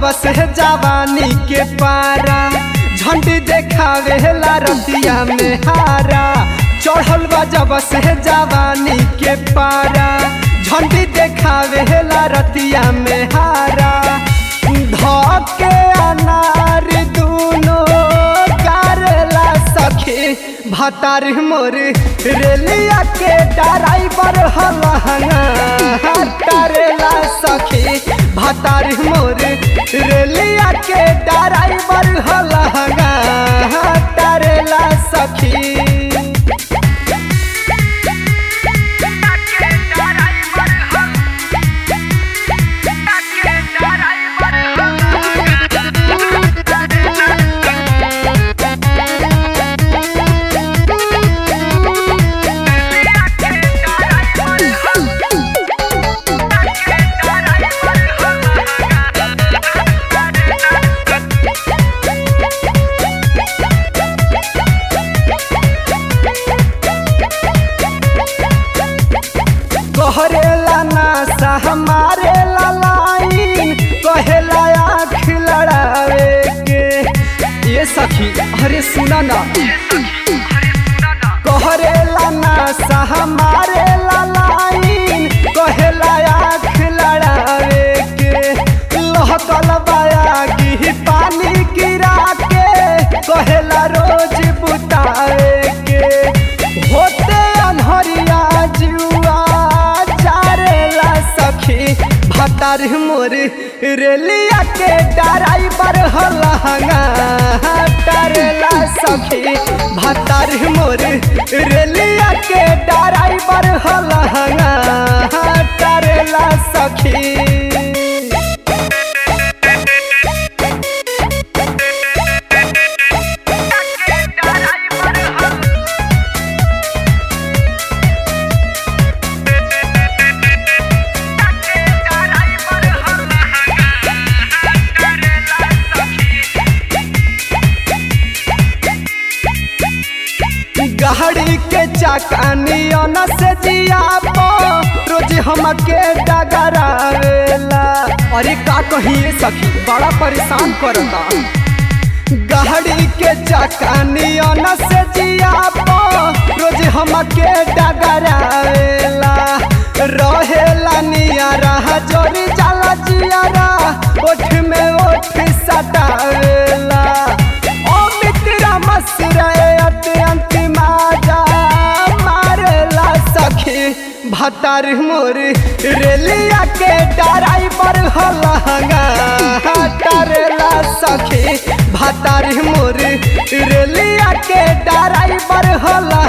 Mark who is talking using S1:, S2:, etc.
S1: जब से जवानी के पारा झंडी देखावे ला रतिया में हारा चढ़ल बा जब से जवानी के पारा झंडी देखावे ला रतिया में हारा धके अनार दूनो करेला सखी भतार मोर रेलिया के ड्राइवर हलहंगा करेला सखी भतार मोर रेलिया के ड्राइवर हलहंगा करेला सखी कहरेला नासा हमारे लाइन कहेला आँख लड़ावे के ये सखी अरे सुना ना कहरेला नासा हमारे लाइन कहेला आँख लड़ावे के लहकल बाया की पानी गिरा के कहेला रोज बुतावे के होते अनहरिया जुआ चारेला सखी भतार मोर रेलिया के ड्राइवर हलहंगा टरेला सखी भतार मोर रेलिया के ड्राइवर हलहंगा टरेला सखी गाड़ी के चाकानियन से जिया रोज हमके डगरावेला अरे का कहिए सखी बड़ा परेशान करता गाड़ी के चाकानियन से जिया रोज हमके डगरावेला रहेला नियारा जोरी जाला जियारा ओठ में ओठ सटावेला ओ मित्रा मसरे अत्यंत माजा मारेला सखी भतार मोर रेलिया के ड्राइवर हलहंगा करेला सखी भतार मोर रेलिया के ड्राइवर हलहंगा